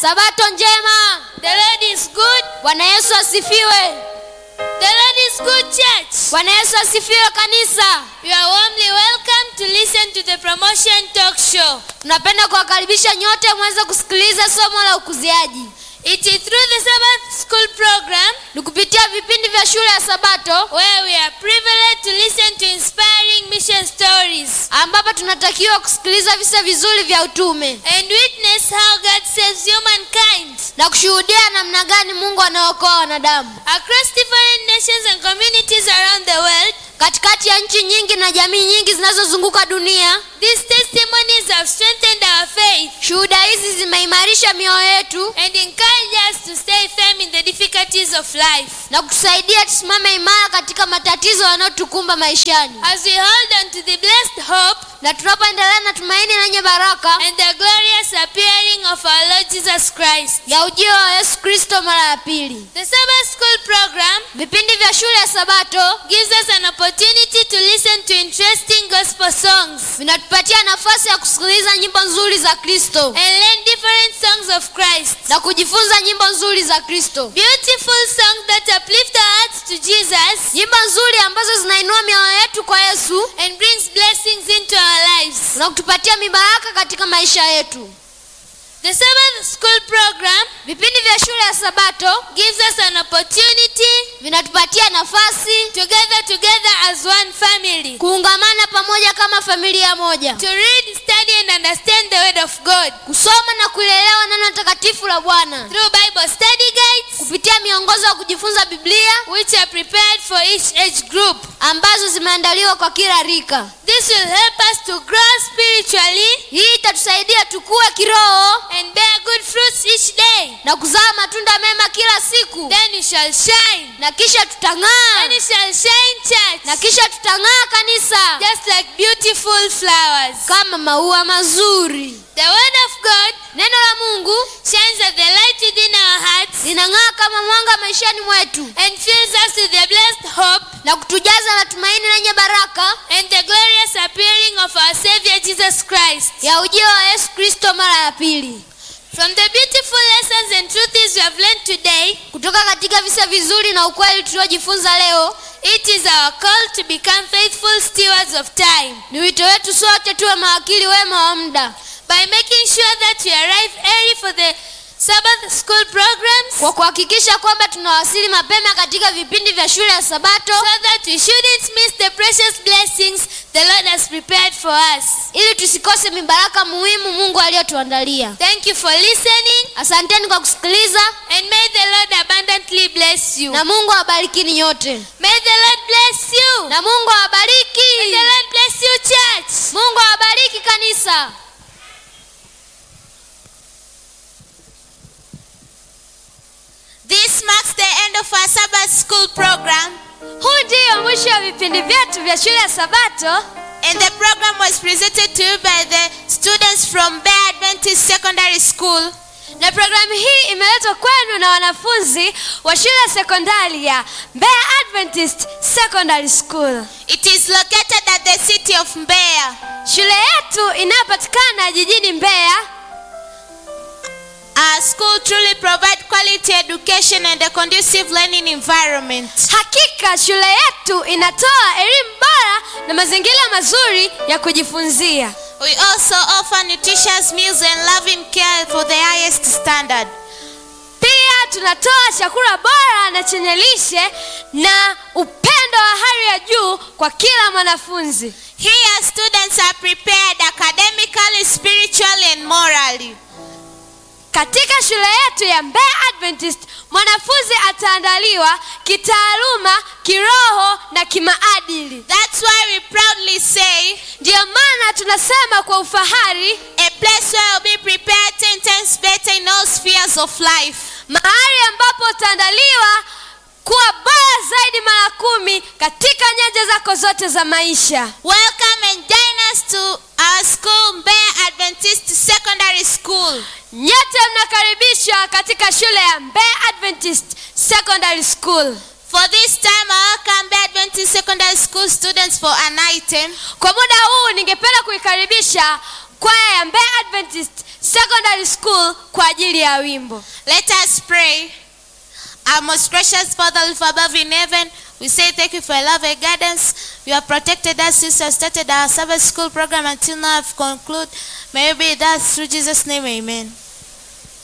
sabato njema The Lord is good. bwana yesu asifiwe The Lord is good, church. bwana yesu asifiwe kanisa You are warmly welcome to listen to the promotion talk show. tunapenda kuwakaribisha nyote mweze kusikiliza somo la ukuziaji It is through the Sabbath school program ni kupitia vipindi vya shule ya sabato where we are privileged to listen to inspiring mission stories ambapo tunatakiwa kusikiliza visa vizuri vya utume and witness how God saves humankind na kushuhudia namna gani mungu anaokoa wanadamu across different nations and communities around the world. katikati ya nchi nyingi na jamii nyingi zinazozunguka dunia These testimonies have strengthened our faith shuhuda hizi zimeimarisha mioyo yetu and encourage us to stay firm in the difficulties of life. na kutusaidia tusimame imara katika matatizo yanayotukumba maishani As we hold on to the blessed hope na tunapoendelea na tumaini lenye baraka and the glorious appearing of our Lord Jesus Christ. ya ujio wa yesu kristo mara ya pili The Sabbath School program vipindi vya shule ya sabato gives us an opportunity to listen to interesting gospel songs vinatupatia nafasi ya kusikiliza nyimbo nzuri za kristo and learn different songs of Christ. na kujifunza nyimbo nzuri za kristo Beautiful songs that uplift our hearts to Jesus nyimbo nzuri ambazo zinainua mioyo yetu kwa yesu and brings blessings into our lives. na kutupatia mibaraka katika maisha yetu The Sabbath School program vipindi vya shule ya sabato gives us an opportunity vinatupatia nafasi to gather together as one family kuungamana pamoja kama familia moja to read, study, and understand the Word of God kusoma na kulielewa neno takatifu la bwana through Bible study guides kupitia miongozo ya kujifunza biblia which are prepared for each age group. ambazo zimeandaliwa kwa kila rika This will help us to grow spiritually hii itatusaidia tukue kiroho and bear good fruits each day. na kuzaa matunda mema kila siku Then you shall shine. na kisha tutang'aa Then you shall shine, church, na kisha tutang'aa kanisa just like beautiful flowers. kama maua mazuri The Word of God neno la mungu shines as the light within our hearts linang'aa kama mwanga maishani mwetu and fills us with the blessed hope na kutujaza na tumaini lenye baraka and the glorious appearing of our Savior Jesus Christ. ya ujio wa yesu kristo mara ya pili From the beautiful lessons and truths we have learned today, kutoka katika visa vizuri na ukweli tuliojifunza leo it is our call to become faithful stewards of time ni wito wetu sote tuwe mawakili wema wa muda by making sure that we arrive early for the Sabbath school programs kwa kuhakikisha kwamba tunawasili mapema katika vipindi vya shule ya sabato so that we shouldn't miss the precious blessings the Lord has prepared for us. ili tusikose mibaraka muhimu mungu aliyotuandalia Thank you for listening asanteni kwa kusikiliza and may the Lord abundantly bless you. na mungu awabarikini nyote May the Lord bless you. na mungu awabariki May the Lord bless you, church. mungu awabariki kanisa This marks the end of our Sabbath school program, huu ndiyo mwisho wa vipindi vyetu vya shule ya sabato and the program was presented to you by the students from Bear Adventist Secondary School. na programu hii imeletwa kwenu na wanafunzi wa shule ya sekondari ya Mbeya Adventist Secondary School. It is located at the city of Mbeya. Shule yetu inayopatikana jijini Mbeya. Our school truly provides quality education and a conducive learning environment. Hakika shule yetu inatoa elimu bora na mazingira mazuri ya kujifunzia. We also offer nutritious meals and loving care for the highest standard. Pia tunatoa chakula bora na chenye lishe na upendo wa hali ya juu kwa kila mwanafunzi. Here, students are prepared academically, spiritually, and morally. Katika shule yetu ya Mbeya Adventist mwanafunzi ataandaliwa kitaaluma, kiroho na kimaadili. That's why we proudly say Ndiyo maana tunasema kwa ufahari, a place where you'll be prepared 10 times better in all spheres of life. mahali ambapo utaandaliwa kuwa bora zaidi mara kumi katika nyanja zako zote za maisha. Welcome and join us to our school, Mbeya Adventist Secondary School. Nyote mnakaribishwa katika shule ya Mbeya Adventist Secondary School. For this time, I welcome Mbeya Adventist Secondary School students for an item. Kwa muda huu ningependa kuikaribisha kwaya ya Mbeya Adventist secondary school kwa ajili ya wimbo Let us pray. Our most gracious Father, live above in heaven, we say thank you for your love and guidance. You have protected us since we have started our Sabbath school program until now have concluded. May you be with us through Jesus' name, amen.